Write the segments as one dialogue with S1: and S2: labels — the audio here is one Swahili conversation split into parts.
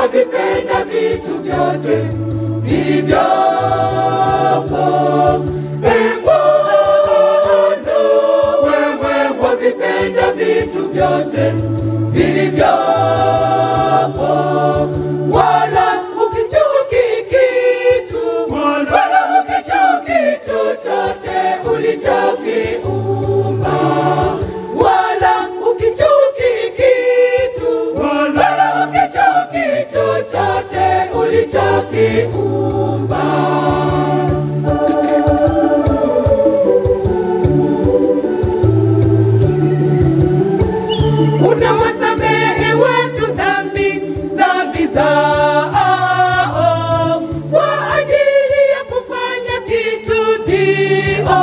S1: wavipenda vitu vyote vilivyopo. E Bwana, wewe wavipenda vitu vyote vilivyopo, wala ukichuki kitu, wala ukichuki chochote ulichokiumba, wala ukichuki kitu, wala ukichuki chochote ulichokiumba. unawasamehe watu dhambi dhambi zao kwa ajili ya kufanya kitu dio.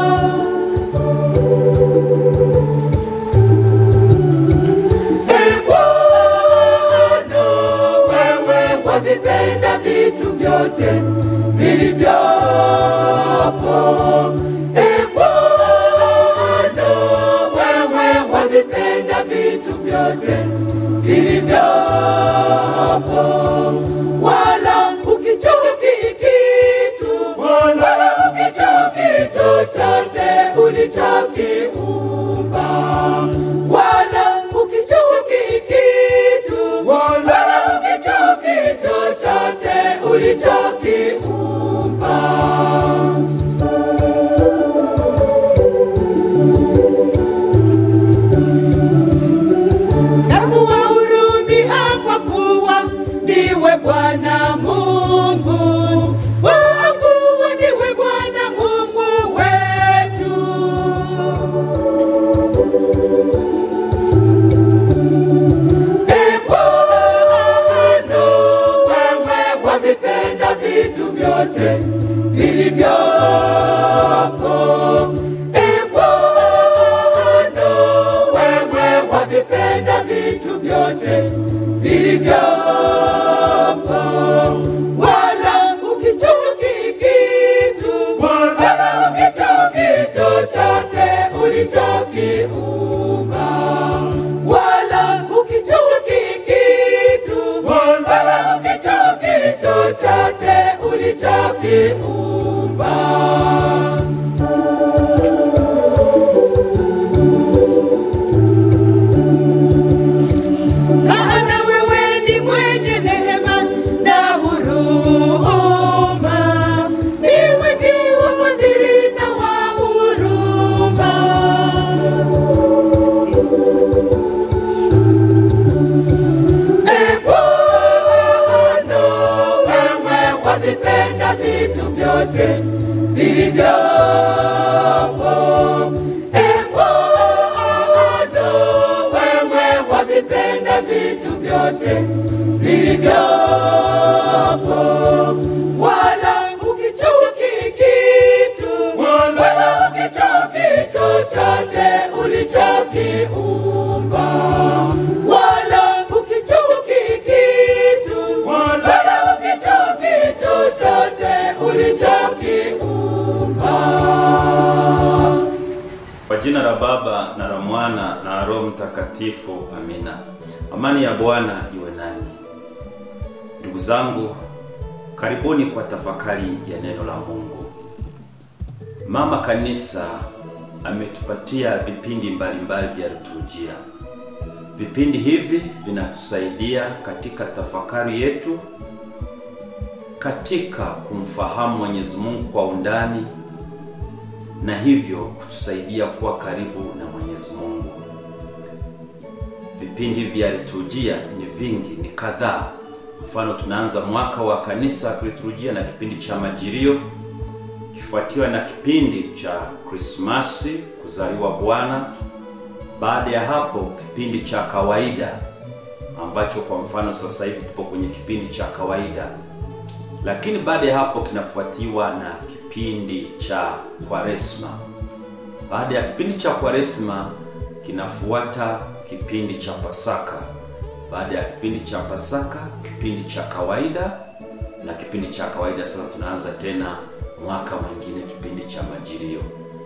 S1: E Bwana, wewe wavipenda vitu vyote vilivyopo. E Bwana, wewe wavipenda vitu vyote vilivyopo, wala ukichuki kitu, wala ukichuki chochote ulichokiumba, wala ukichuki kitu, wala ukichuki chochote ulichokiumba. na kuwahurumia kwa kuwa ndiwe Bwana Mungu, kwa kuwa ndiwe Bwana Mungu wetu. E Bwana, wewe wavipenda vitu vyote vilivyopo. E Bwana, wewe wavipenda vitu vyote vilivyopo, wala ukichuki kitu, wala ukichuki chochote ulichokiumba, wala ukichuki kitu, wala ukichuki chochote ulichokiumba. maana wewe ni mwenye neema na huruma, ni mwingi wa fadhili na wa huruma. E Bwana, wewe wavipenda vitu vyote vilivyopo. E Bwana, wewe wavipenda vitu vyote vilivyopo, wala ukichuki kitu, wala ukichuki chochote ulichokiumba, wala ukichuki kitu, wala ukichuki chochote ulichokiumba.
S2: Kwa jina la Baba na la Mwana na Roho Mtakatifu, amina. Amani ya Bwana iwe nanyi. Ndugu zangu, karibuni kwa tafakari ya neno la Mungu. Mama Kanisa ametupatia vipindi mbalimbali vya liturujia. Vipindi hivi vinatusaidia katika tafakari yetu, katika kumfahamu Mwenyezi Mungu kwa undani na hivyo kutusaidia kuwa karibu na Mwenyezi Mungu. Vipindi vya liturujia ni vingi, ni kadhaa. Mfano, tunaanza mwaka wa kanisa kiliturujia na kipindi cha Majilio, kifuatiwa na kipindi cha Krismasi, kuzaliwa Bwana. Baada ya hapo, kipindi cha kawaida ambacho kwa mfano sasa hivi tupo kwenye kipindi cha kawaida, lakini baada ya hapo kinafuatiwa na kipindi cha Kwaresma. Baada ya kipindi cha Kwaresma kinafuata kipindi cha Pasaka. Baada ya kipindi cha Pasaka, kipindi cha kawaida, na kipindi cha kawaida sasa tunaanza tena mwaka mwingine, kipindi cha Majilio.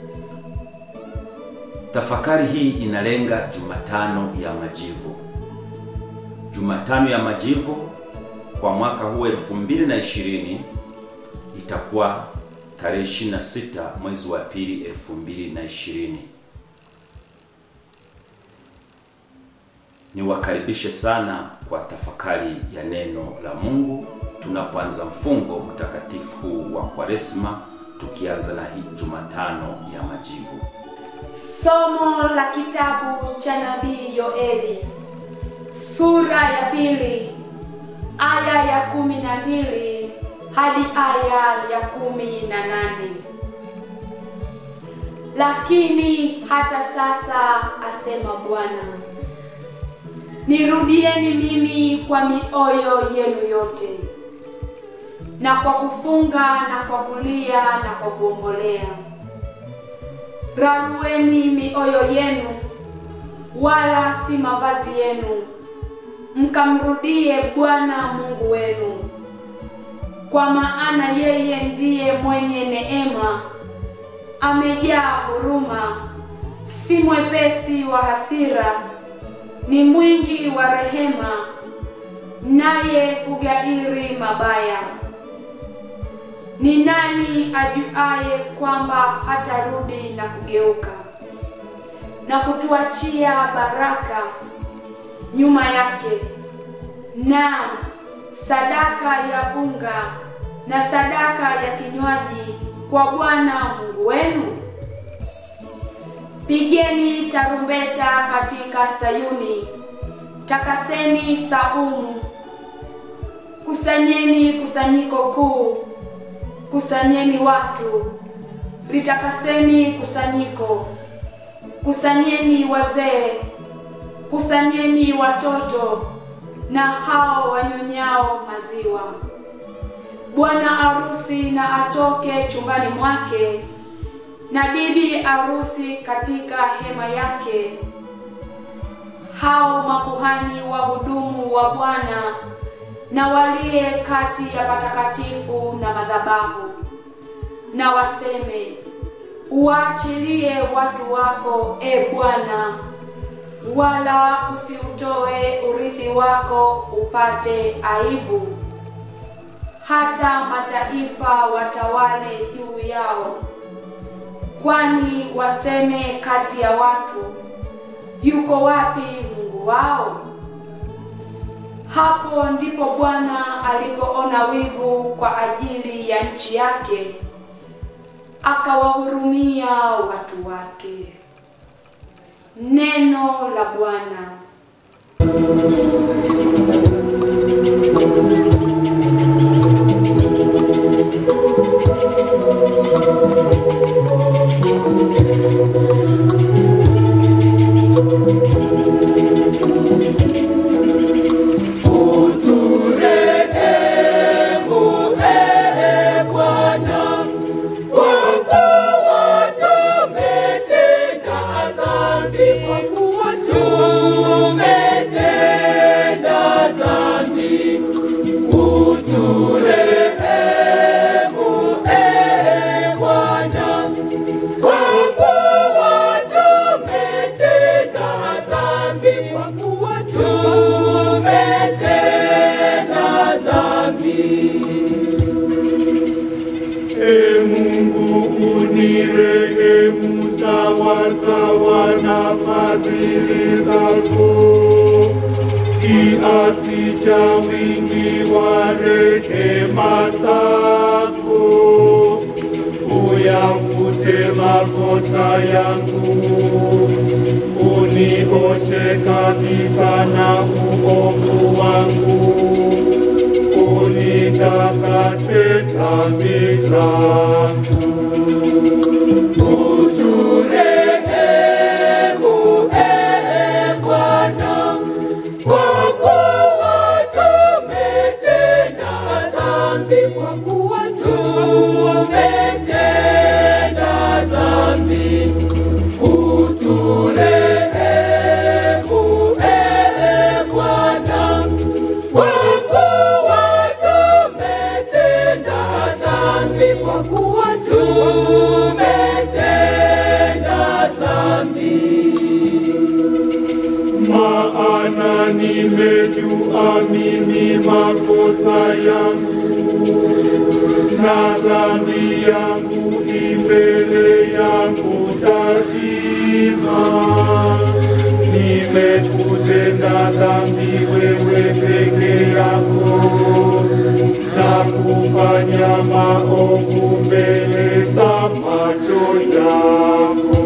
S2: Tafakari hii inalenga Jumatano ya Majivu. Jumatano ya Majivu kwa mwaka huu 2020 itakuwa tarehe 26 mwezi wa pili 2020. Niwakaribishe sana kwa tafakari ya neno la Mungu tunapoanza mfungo mtakatifu huu wa Kwaresma, tukianza na hii Jumatano ya Majivu.
S3: Somo la kitabu cha nabii Yoeli sura ya pili aya ya kumi na mbili hadi aya ya kumi na nane. Lakini hata sasa, asema Bwana, nirudieni mimi kwa mioyo yenu yote, na kwa kufunga na kwa kulia na kwa kuombolea Rarueni mioyo yenu, wala si mavazi yenu, mkamrudie Bwana Mungu wenu, kwa maana yeye ndiye mwenye neema, amejaa huruma, si mwepesi wa hasira, ni mwingi wa rehema, naye hugairi mabaya. Ni nani ajuaye kwamba hatarudi na kugeuka na kutuachia baraka nyuma yake, na sadaka ya unga na sadaka ya kinywaji kwa Bwana Mungu wenu? Pigeni tarumbeta katika Sayuni, takaseni saumu, kusanyeni kusanyiko kuu Kusanyeni watu, litakaseni kusanyiko, kusanyeni wazee, kusanyeni watoto na hao wanyonyao maziwa. Bwana arusi na atoke chumbani mwake, na bibi arusi katika hema yake. Hao makuhani wahudumu wa Bwana na waliye kati ya patakatifu na madhabahu, na waseme, uwaachilie watu wako, e Bwana, wala usiutoe urithi wako upate aibu, hata mataifa watawale juu yao. Kwani waseme kati ya watu, yuko wapi Mungu wao? Hapo ndipo Bwana alipoona wivu kwa ajili ya nchi yake, akawahurumia watu wake. Neno la Bwana.
S4: E Mungu unirehemu sawa sawa na fadhili zako, kiasi cha wingi wa rehema zako, uyafute makosa yangu, unioshe kabisa na uovu wangu unitakase kabisa. Uturehemu, ee Bwana, kwa kuwa tumetenda dhambi, kwa kuwa tumetenda dhambi. Uturehemu, ee Bwana, kwa kuwa tumetenda dhambi, kwa kuwa tumetenda dhambi. Maana nimejua mimi makosa
S5: makosa yangu na dhambi yangu imbele yangu daima. Nimekutenda dhambi wewe peke yako na kufanya maovu mbele za macho yako.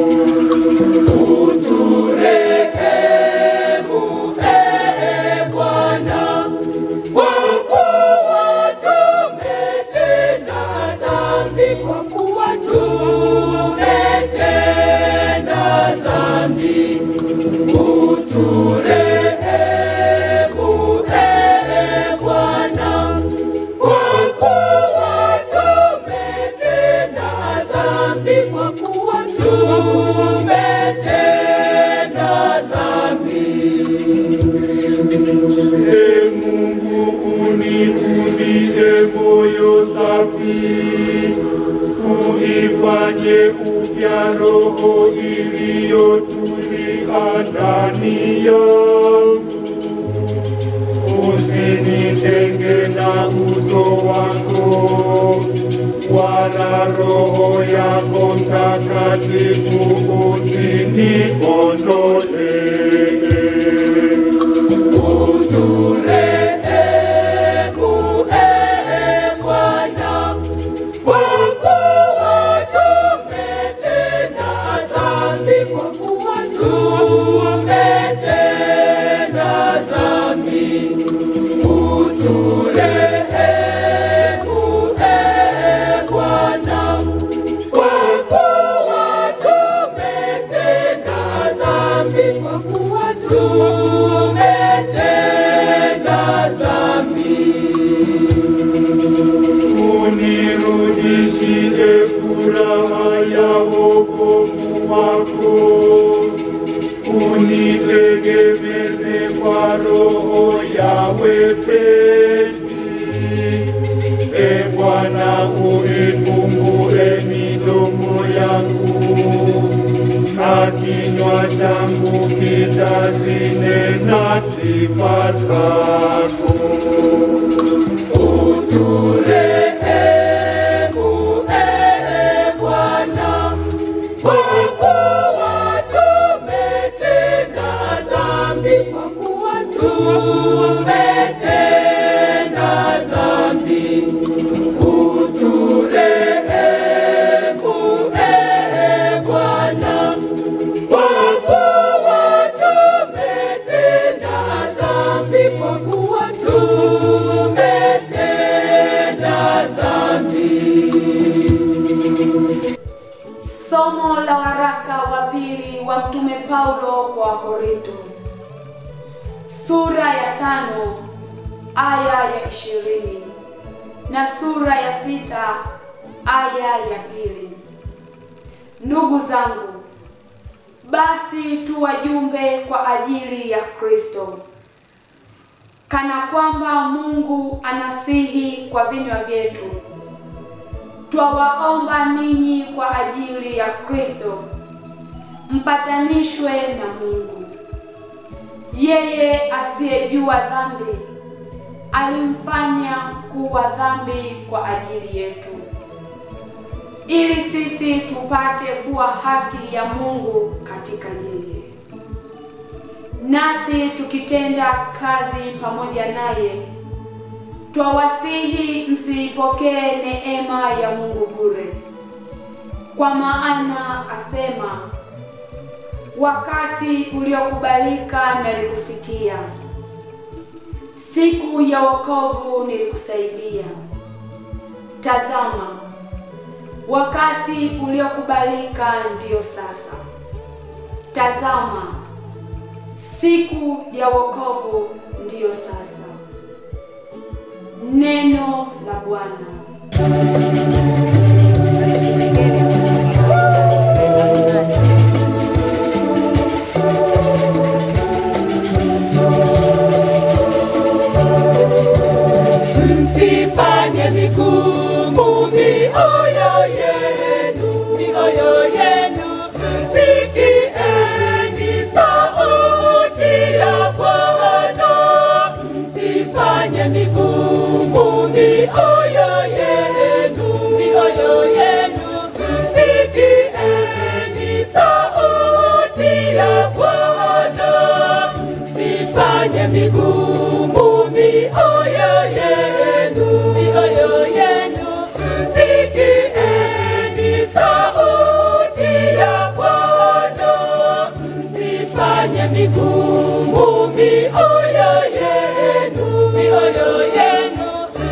S4: Uturehemu, ee Bwana, kwa kuwa tumetenda dhambi, kwa kuwa tumetenda dhambi. Uturehemu, ee Bwana, kwa kuwa tumetenda dhambi, kwa kuwa tumetenda dhambi.
S5: E Mungu uniumbie moyo safi, uifanye upya roho iliyotulia ndani yangu. Usinitenge na uso wako, wala roho yako Mtakatifu usiniondolee.
S4: Uturehemu, ee Bwana, kwa kuwa tumetenda dhambi, kwa kuwa tumetenda dhambi. Uturehemu, ee Bwana, kwa kuwa tumetenda dhambi, kwa kuwa tumetenda dhambi.
S5: Unirudishie furaha ya wokovu wako, unitegemeze kwa roho ya wepesi. E Bwana, uifungue midomo yangu, na kinywa changu kitazinena sifa zako.
S4: Uturehemu, ee Bwana, kwa kuwa tumetenda dhambi, kwa kuwa tumetenda dhambi. Uturehemu, ee Bwana, kwa kuwa tumetenda dhambi, kwa kuwa tumetenda dhambi.
S3: Somo la waraka wa pili wa Mtume Paulo kwa Wakorinto, sura ya tano aya ya ishirini na sura ya sita aya ya pili. Ndugu zangu, basi tu wajumbe kwa ajili ya Kristo, kana kwamba Mungu anasihi kwa vinywa vyetu twawaomba ninyi kwa ajili ya Kristo mpatanishwe na Mungu. Yeye asiyejua dhambi alimfanya kuwa dhambi kwa ajili yetu, ili sisi tupate kuwa haki ya Mungu katika yeye. Nasi tukitenda kazi pamoja naye twawasihi msiipokee neema ya Mungu bure. Kwa maana asema, wakati uliokubalika nalikusikia, siku ya wokovu nilikusaidia. Tazama, wakati uliokubalika ndiyo sasa. Tazama, siku ya wokovu ndiyo sasa. Neno la Bwana.
S4: Msifanye migumu mioyo yenu, mioyo yenu, msikieni sauti ya Bwana. Msifanye migumu mioyo yenu, mioyo yenu,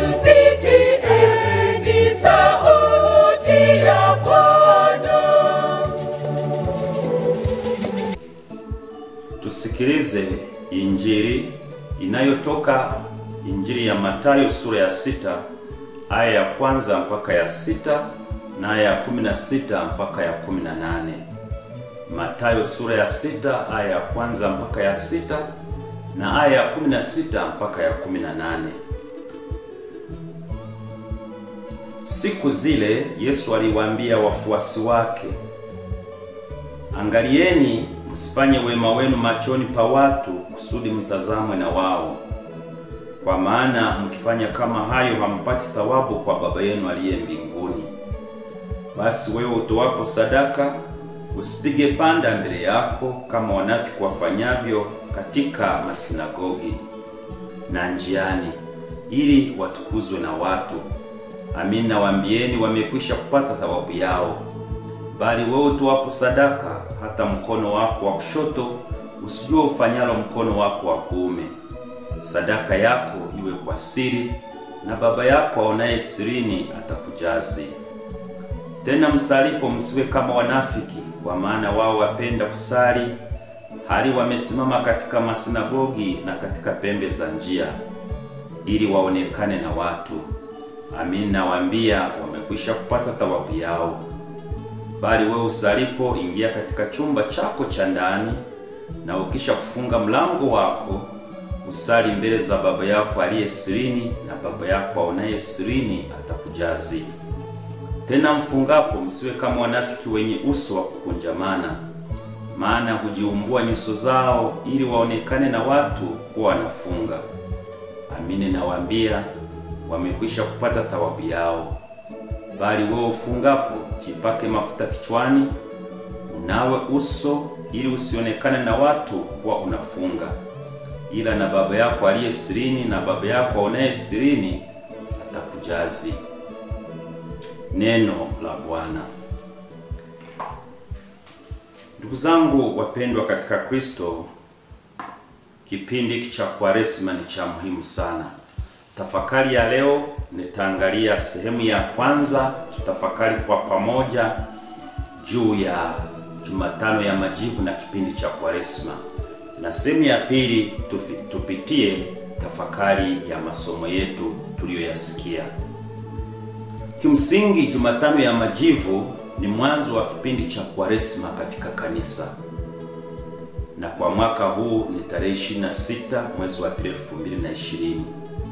S4: msikieni sauti ya Bwana.
S2: Tusikilize injili inayotoka Injili ya Mathayo sura ya sita aya ya kwanza mpaka ya sita na aya ya kumi na sita mpaka ya kumi na nane. Mathayo sura ya sita aya ya kwanza mpaka ya sita na aya ya kumi na sita mpaka ya kumi na nane. Siku zile Yesu aliwaambia wafuasi wake, Angalieni msifanye wema wenu machoni pa watu kusudi mtazamwe na wao, kwa maana mkifanya kama hayo hampati thawabu kwa Baba yenu aliye mbinguni. Basi wewe utoapo sadaka usipige panda mbele yako kama wanafiki wafanyavyo katika masinagogi na njiani, ili watukuzwe na watu. Amin, nawaambieni wamekwisha kupata thawabu yao. Bali wewe utoapo sadaka, hata mkono wako wa kushoto usijue ufanyalo mkono wako wa kuume. Sadaka yako iwe kwa siri, na Baba yako aonaye sirini atakujazi. Tena msalipo msiwe kama wanafiki, kwa maana wao wapenda kusali hali wamesimama katika masinagogi na katika pembe za njia, ili waonekane na watu. Amin, nawaambia wamekwisha kupata thawabu yao. Bali wewe usalipo, ingia katika chumba chako cha ndani, na ukisha kufunga mlango wako, usali mbele za Baba yako aliye sirini, na Baba yako aonaye sirini atakujazi. Tena mfungapo, msiwe kama wanafiki wenye uso wa kukunjamana, maana hujiumbua nyuso zao ili waonekane na watu kuwa wanafunga. Amini nawaambia, wamekwisha kupata thawabu yao. Bali wewe ufungapo, jipake mafuta kichwani, unawe uso, ili usionekane na watu kuwa unafunga, ila na Baba yako aliye sirini, na Baba yako aonaye sirini atakujazi. Neno la Bwana. Ndugu zangu wapendwa katika Kristo, kipindi hiki cha Kwaresma ni cha muhimu sana. Tafakari ya leo nitaangalia sehemu ya kwanza, tutafakari kwa pamoja juu ya Jumatano ya Majivu na kipindi cha Kwaresma, na sehemu ya pili tufi- tupitie tafakari ya masomo yetu tuliyoyasikia. Kimsingi, Jumatano ya Majivu ni mwanzo wa kipindi cha Kwaresma katika kanisa, na kwa mwaka huu ni tarehe 26 mwezi wa Aprili 2020.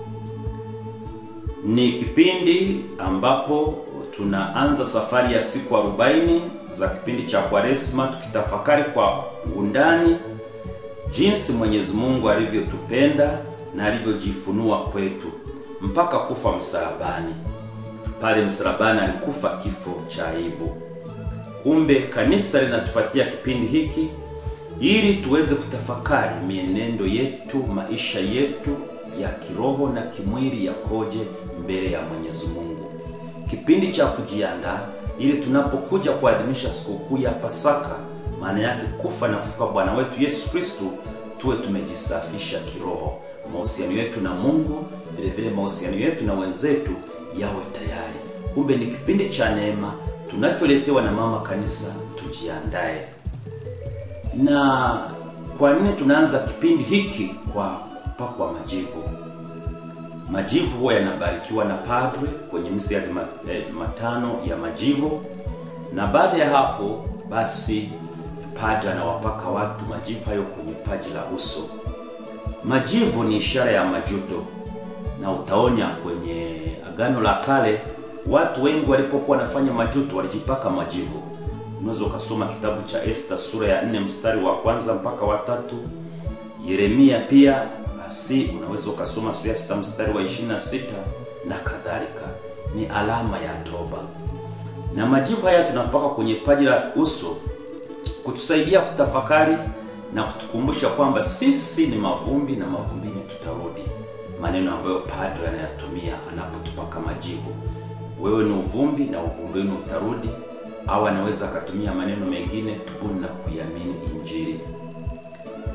S2: Ni kipindi ambapo tunaanza safari ya siku 40 za kipindi cha Kwaresma, tukitafakari kwa undani jinsi Mwenyezi Mungu alivyotupenda na alivyojifunua kwetu mpaka kufa msalabani. Pale msalabani alikufa kifo cha aibu. Kumbe kanisa linatupatia kipindi hiki ili tuweze kutafakari mienendo yetu, maisha yetu ya kiroho na kimwili yakoje mbele ya Mwenyezi Mungu. Kipindi cha kujiandaa ili tunapokuja kuadhimisha sikukuu ya Pasaka, maana yake kufa na kufuka Bwana wetu Yesu Kristo, tuwe tumejisafisha kiroho. Mahusiano yetu na Mungu, vile vile mahusiano yetu na wenzetu yawe tayari. Kumbe ni kipindi cha neema tunacholetewa na mama kanisa, tujiandae. Na kwa nini tunaanza kipindi hiki kwa kupakwa majivu? Majivu huwa yanabarikiwa na padre kwenye misa ya Juma- eh, Jumatano ya majivu, na baada ya hapo basi padre anawapaka watu majivu hayo kwenye paji la uso. Majivu ni ishara ya majuto, na utaonya kwenye Agano la Kale watu wengi walipokuwa wanafanya majuto walijipaka majivu. Unaweza ukasoma kitabu cha Esta sura ya 4 mstari wa kwanza mpaka wa tatu. Yeremia pia basi unaweza ukasoma sura ya sita mstari wa 26 na kadhalika. Ni alama ya toba, na majivu haya tunapaka kwenye paji la uso kutusaidia kutafakari na kutukumbusha kwamba sisi ni mavumbi na mavumbini tutarudi, maneno ambayo padre anayatumia anapotupaka majivu. Wewe ni uvumbi na uvumbini utarudi, au anaweza akatumia maneno mengine, tubuni na kuiamini Injili.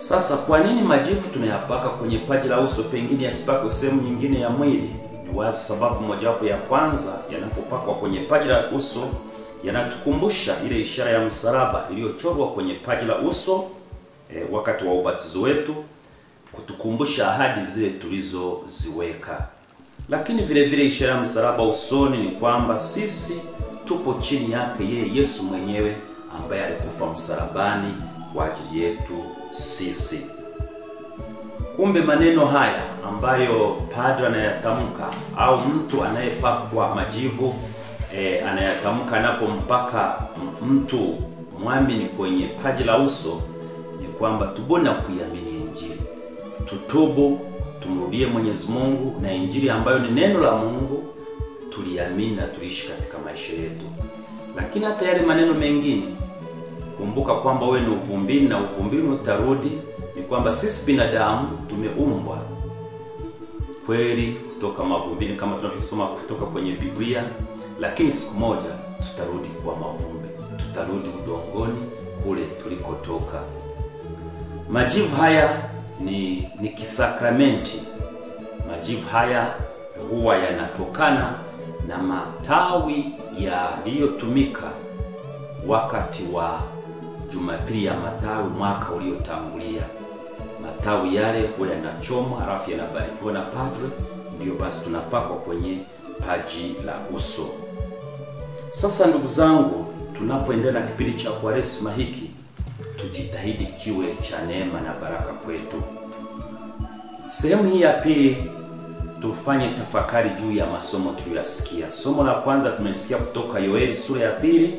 S2: Sasa kwa nini majivu tunayapaka kwenye paji la uso, pengine yasipakwe sehemu nyingine ya mwili? Ni wazi sababu mojawapo ya kwanza, yanapopakwa kwenye paji la uso yanatukumbusha ile ishara ya msalaba iliyochorwa kwenye paji la uso e, wakati wa ubatizo wetu, kutukumbusha ahadi zile tulizoziweka. Lakini vile vile ishara ya msalaba usoni ni kwamba sisi tupo chini yake yeye Yesu mwenyewe ambaye alikufa msalabani kwa ajili yetu sisi. Kumbe maneno haya ambayo padre anayatamka au mtu anayepakwa majivu e, anayatamka anapompaka mtu mwamini kwenye paji la uso ni kwamba tubona kuiamini Injili, tutubu, tumrudie Mwenyezi Mungu na Injili ambayo ni neno la Mungu tuliamini na tuliishi katika maisha yetu. Lakini hata yale maneno mengine, kumbuka kwamba wewe ni uvumbini na uvumbini utarudi. Ni kwamba sisi binadamu tumeumbwa kweli kutoka mavumbini kama tunavyosoma kutoka kwenye Biblia, lakini siku moja tutarudi kuwa mavumbi, tutarudi udongoni kule tulikotoka. Majivu haya ni ni kisakramenti. Majivu haya huwa yanatokana na matawi yaliyotumika wakati wa Jumapili ya Matawi mwaka uliotangulia. Matawi yale huwa yanachomwa halafu yanabarikiwa na padre, ndiyo basi tunapakwa kwenye paji la uso. Sasa ndugu zangu, tunapoendelea na kipindi cha Kwaresma hiki, tujitahidi kiwe cha neema na baraka kwetu. Sehemu hii ya pili tufanye tafakari juu ya masomo tuliyoyasikia. Somo la kwanza tumesikia kutoka Yoeli sura ya pili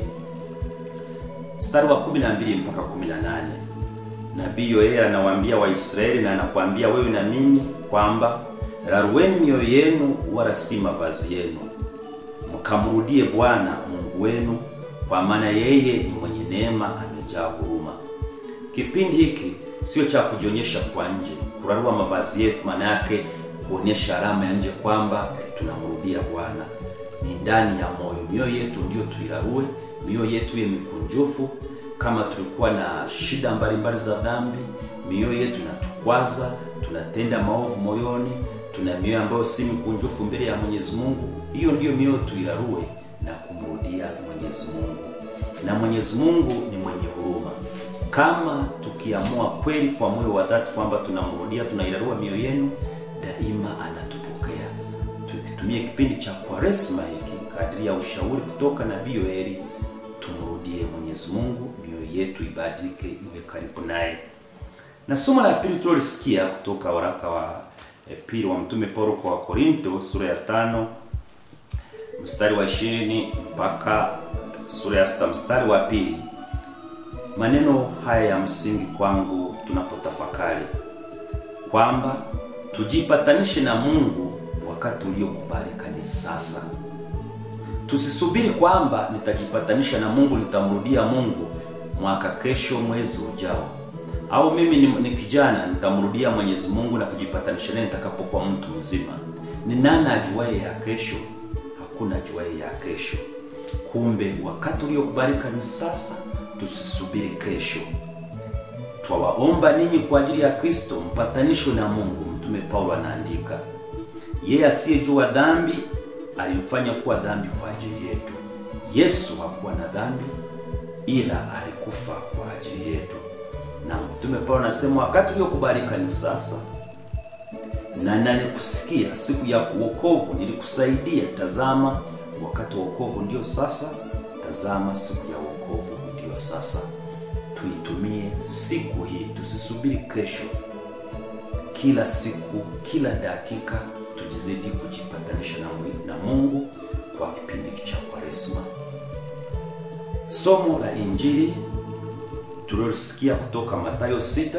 S2: mstari wa 12 mpaka 18. Nabii Yoeli anawaambia Waisraeli na anakuambia wewe na mimi kwamba rarueni mioyo yenu, wala si mavazi yenu, mkamrudie Bwana Mungu wenu, kwa maana yeye ni mwenye neema, amejaa huruma. Kipindi hiki sio cha kujionyesha kwa nje, kurarua mavazi yetu, maana yake kuonyesha alama ya nje kwamba tunamrudia Bwana. Ni ndani ya moyo, mioyo yetu ndio tuirarue, mioyo yetu iwe mikunjufu. Kama tulikuwa na shida mbalimbali za dhambi, mioyo yetu inatukwaza, tunatenda maovu moyoni, tuna mioyo ambayo si mikunjufu mbele ya Mwenyezi Mungu, hiyo ndiyo mioyo tuirarue na kumrudia Mwenyezi Mungu. Na Mwenyezi Mungu ni mwenye huruma. Kama tukiamua kweli kwa moyo wa dhati kwamba tunamrudia, tunairarua mioyo yenu daima anatupokea. Tukitumia kipindi cha Kwaresma hiki kadiri ya ushauri kutoka nabii Yoeli, tumrudie Mwenyezi Mungu, mioyo yetu ibadilike, iwe karibu naye. Na somo la pili tulilosikia kutoka waraka wa eh, pili wa mtume Paulo kwa Wakorinto sura ya tano mstari wa ishirini mpaka sura ya sita mstari wa pili. Maneno haya ya msingi kwangu tunapotafakari kwamba tujipatanishe na Mungu wakati uliokubalika ni sasa. Tusisubiri kwamba nitajipatanisha na Mungu, nitamrudia Mungu mwaka kesho, mwezi ujao, au mimi ni, ni kijana nitamrudia Mwenyezi Mungu na kujipatanisha naye nitakapokuwa mtu mzima. Ni nani ajuaye ya kesho? Hakuna ajuaye ya kesho. Kumbe wakati uliokubalika ni sasa, tusisubiri kesho. Twawaomba ninyi kwa ajili ya Kristo mpatanishwe na Mungu. Mtume Paulo anaandika, yeye asiyejua dhambi alimfanya kuwa dhambi kwa ajili yetu. Yesu hakuwa na dhambi, ila alikufa kwa ajili yetu. Na Mtume Paulo anasema wakati uliokubalika ni sasa, na nalikusikia siku ya wokovu, nilikusaidia. Tazama, wakati wa wokovu ndio sasa. Tazama, siku ya wokovu ndio sasa. Tuitumie siku hii, tusisubiri kesho. Kila siku, kila dakika tujizidi kujipatanisha na, na Mungu kwa kipindi cha Kwaresma. Somo la Injili tulilosikia kutoka Mathayo sita.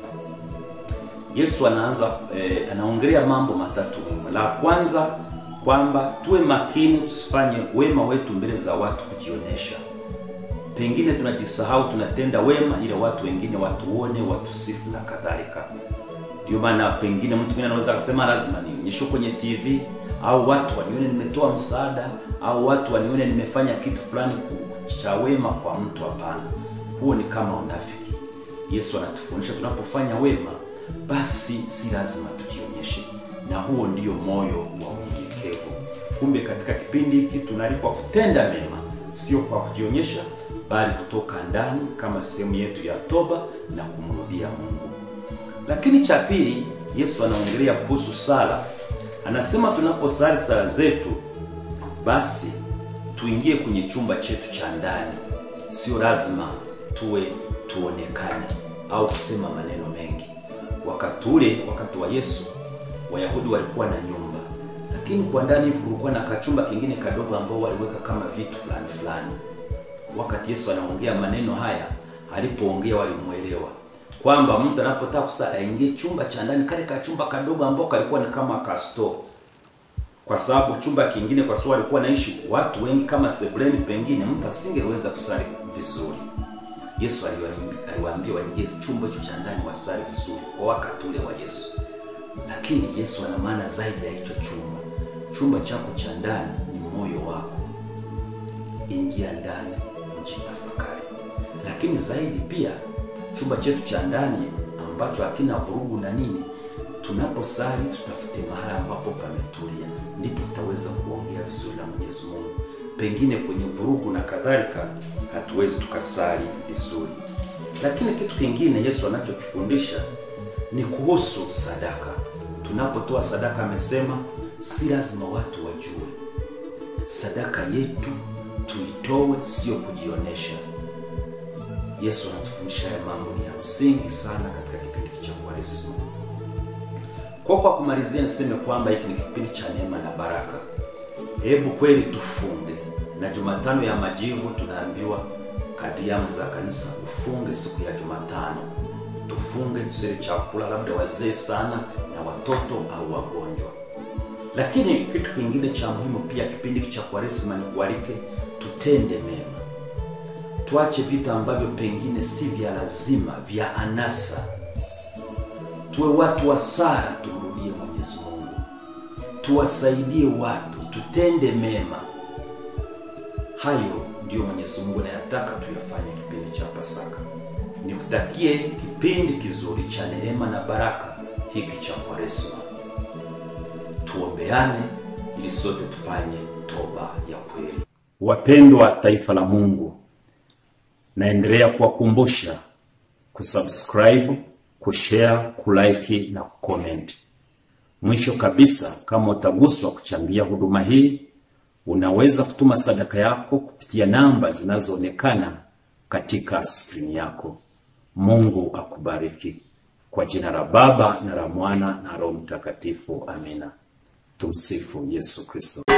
S2: Yesu anaanza eh, anaongelea mambo matatu muhimu. La kwanza kwamba tuwe makini, tusifanye wema wetu mbele za watu kujionyesha. Pengine tunajisahau, tunatenda wema ili watu wengine watuone, watusifu na kadhalika. Ndio maana pengine mtu mwingine anaweza kusema lazima nionyeshe kwenye TV au watu wanione nimetoa msaada au watu wanione nimefanya kitu fulani cha wema kwa mtu. Hapana, huo ni kama unafiki. Yesu anatufundisha tunapofanya wema, basi si lazima tujionyeshe, na huo ndio moyo wa unyenyekevu. Kumbe katika kipindi hiki tunalikwa kutenda mema, sio kwa kujionyesha, bali kutoka ndani kama sehemu yetu ya toba na kumrudia Mungu. Lakini cha pili, Yesu anaongelea kuhusu sala. Anasema tunaposali sala zetu, basi tuingie kwenye chumba chetu cha ndani. Sio lazima tuwe tuonekane au kusema maneno mengi. Wakati ule, wakati wa Yesu, Wayahudi walikuwa na nyumba, lakini kwa ndani hivi kulikuwa na kachumba kingine kadogo ambao waliweka kama vitu fulani fulani. Wakati Yesu anaongea maneno haya, alipoongea walimwelewa kwamba mtu anapotaka kusali aingie chumba cha ndani, kale kachumba kadogo ambao kalikuwa ni kama kasto kwa sababu chumba kingine, kwa sababu walikuwa naishi watu wengi kama sebuleni, pengine mtu asingeweza kusali vizuri. Yesu aliwaambia aliwaambia waingie chumba hicho cha ndani wasali vizuri kwa wakati ule wa Yesu. Lakini Yesu ana maana zaidi ya hicho chumba. Chumba chako cha ndani ni moyo wako. Ingia ndani, ujitafakari. Lakini zaidi pia chumba chetu cha ndani ambacho hakina vurugu na nini, tunaposali tutafute mahali ambapo pametulia, ndipo tutaweza kuongea vizuri na Mwenyezi Mungu. Pengine kwenye vurugu na kadhalika hatuwezi tukasali vizuri. Lakini kitu kingine Yesu anachokifundisha ni kuhusu sadaka. Tunapotoa sadaka, amesema si lazima watu wajue. Sadaka yetu tuitoe, sio kujionesha. Yesu anatufundisha haya mambo ni ya msingi sana katika kipindi cha Kwaresma. Kwa kwa kumalizia, niseme kwamba hiki ni kipindi cha neema na baraka. Hebu kweli tufunge, na Jumatano ya Majivu tunaambiwa kadri ya amri za kanisa ufunge siku ya Jumatano. Tufunge, tusile chakula, labda wazee sana na watoto au wagonjwa. Lakini kitu kingine cha muhimu pia kipindi cha Kwaresma ni kualike tutende mema, tuache vitu ambavyo pengine si vya lazima, vya anasa. Tuwe watu wa sala, tumrudie Mwenyezi Mungu, tuwasaidie watu, tutende mema. Hayo ndiyo Mwenyezi Mungu anayataka tuyafanye kipindi cha Pasaka. Nikutakie kipindi kizuri cha neema na baraka hiki cha Kwaresma. Tuombeane ili sote tufanye toba ya kweli. Wapendwa taifa la Mungu, naendelea kuwakumbusha kusubscribe, kushare, kulike na kucomment. Mwisho kabisa, kama utaguswa kuchangia huduma hii, unaweza kutuma sadaka yako kupitia namba zinazoonekana katika skrini yako. Mungu akubariki. Kwa jina la Baba na la Mwana na Roho Mtakatifu, amina. Tumsifu Yesu Kristo.